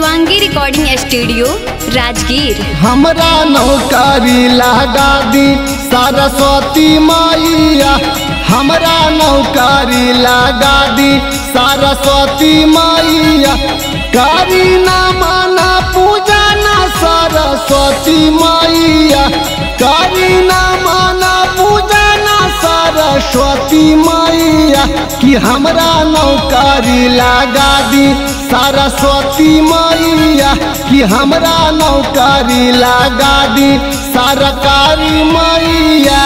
Shivangi recording studio Rajgir हमरा नौकरी लगा दी सरस्वती मैया हमरा नौकरी लगा दी सरस्वती मैया करी न माना पूजा न सरस्वती मैया करी न माना पूजा न सरस्वती मैया कि हमरा नौकरी लगा दी सरस्वती मैया कि हमरा नौकरी लगा दी सरकारी मैया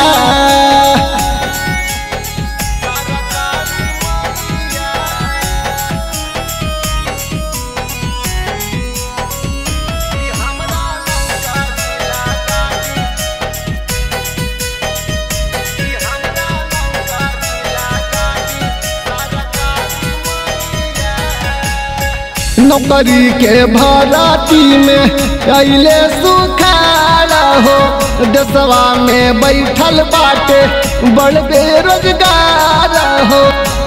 नौकरी के भराती में अले सुखार हो देशवा में बैठल बाटे बड़ बेरोजगार हो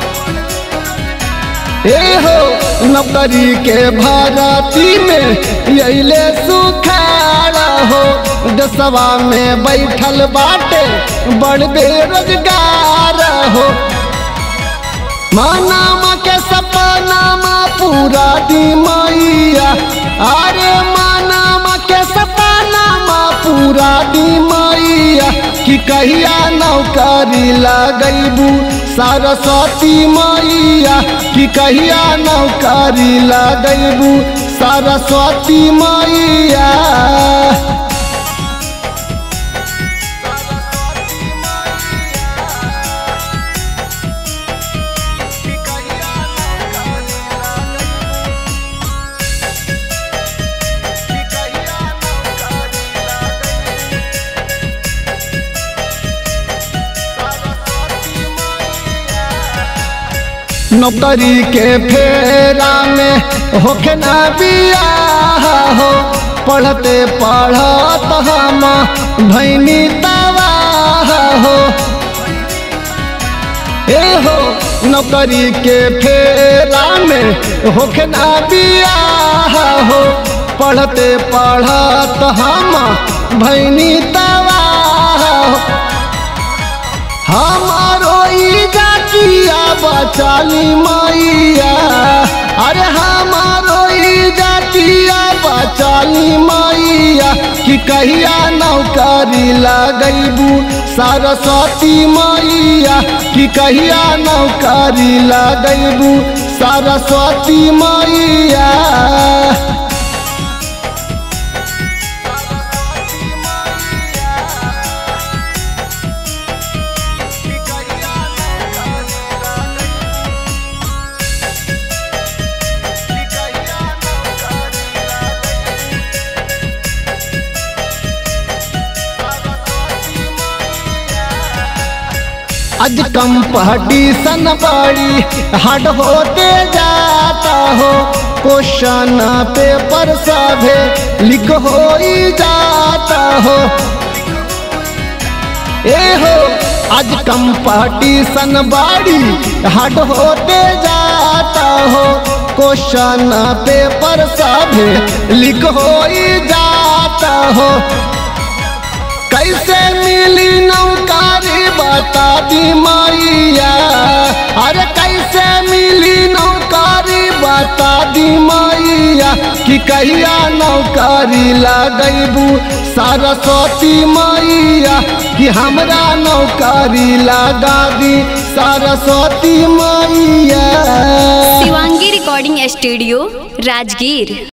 ए हो नौकरी के भराती में अले सुखार हो देशवा में बैठल बाटे बड़ बेरोजगार हो मानामा के सपनामा पूरा दी मैया अरे मानामा के सपनामा पूरा दी मैया कि कहिया नौकरी लगैबू सरस्वती मैया कि कहिया नौकरी लगैबू सरस्वती मैया नौकरी के फेरा में होके ना बियाह हो पढ़ते पढ़त हम भैनी तबाह हो ए हो नौकरी के फेरा में होके ना बियाह हो पढ़ते पढ़त हम भैनी तबाह हो हमारो ई जातिया बचाली मैया अरे हमारो ई जातिया बचाली मैया कि कहिया नौकरी लगैबू सरस्वती मैया कि कहिया नौकरी लगैबू सरस्वती मैया आज कंपटीशन बड़ी हार्ड होते जाता हो क्वेश्चन पेपर सभे लिख हो ही जाता हो ए हो आज कंपटीशन बड़ी हार्ड होते जाता हो क्वेश्चन पेपर सभे लिख हो ही जाता हो कैसे मिली नौकारी बता दी मैया अरे कैसे मिली नौकारी बता दी मैया कि कहिया नौकारी लगैबू सरस्वती मैया कि हमरा नौकारी लगा दी सरस्वती मैया शिवांगी रिकॉर्डिंग स्टूडियो राजगीर